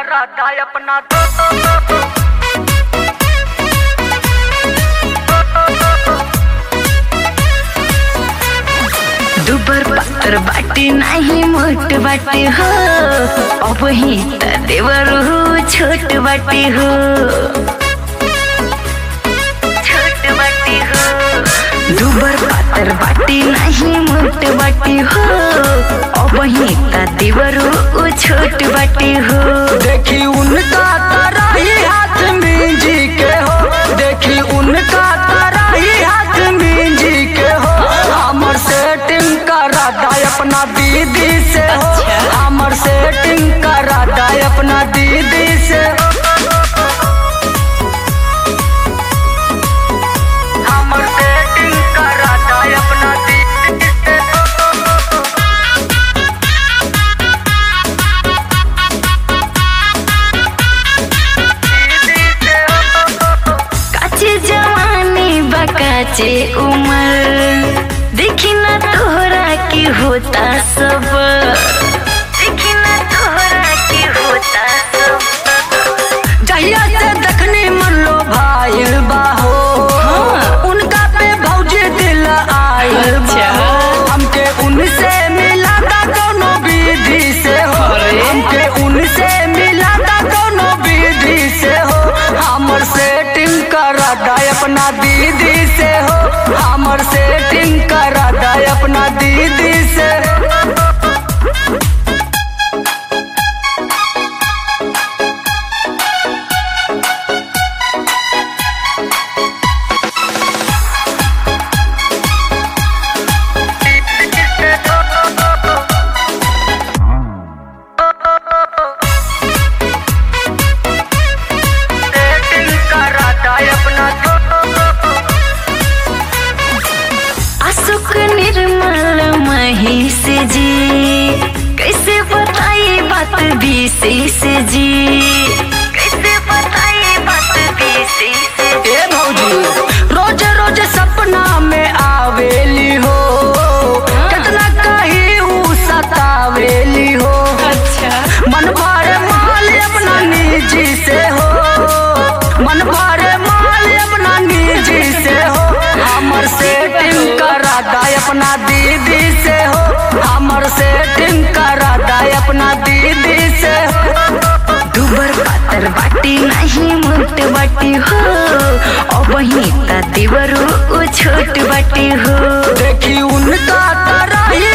कराता अपना तो दुबर पातर बाटी नाही मोठ बाटी हो अब ही त देवर हो छोट बाटी हो छोट बाटी हो दुबर पातर बाटी नाही मोठ बाटी हो अब ही त देवर हो छोट बाटी हो देखी उनका तराई हाथ में जी के हो देखी उनका तराई हाथ में जी के हो हमर सेटिंग करा दाय अपना दीदी से हो अच्छा। हमर सेटिंग करा दाय अपना दीदी से हमर सेटिंग करा दाय अपना दीदी से दीदी से काचे जवानी बकाचे उमर देखी ना तोहरा की होता सब देखी ना तोहरा की होता सब जहिया से देखने मन लो भाई बाहो हाँ। उनका पे भौजी दिल आयल अच्छा। बाहो हमके उनसे मिला था दोनों विधि से हो अरे। हमके उनसे मिला था दोनों विधि से हो हमर सेटिंग करा दाय अपना दीदी से हो हमर सेटिंग करा दाय अपना दीदी से सेटिंग करा दाय अपना अशोक निर्मल महेश जी कैसे बताई बात विशेष जी कैसे बताई बात विशेष ए भौजी रोज रोज सपना में आवेली हो कितना कही ऊ सतावेली हो अच्छा मन भरे माल अपना निजी से हो मन भरे माल अपना निजी से हो हमर सेटिंग करा दाय अपना दीदी से हो हमर सेटिंग करा दाय अपना दीदी से हो दुबर पातर बाटी नहीं मोट बाटी हो अब ही त देवर ओ छोट बाटी हो देखी उनका तराई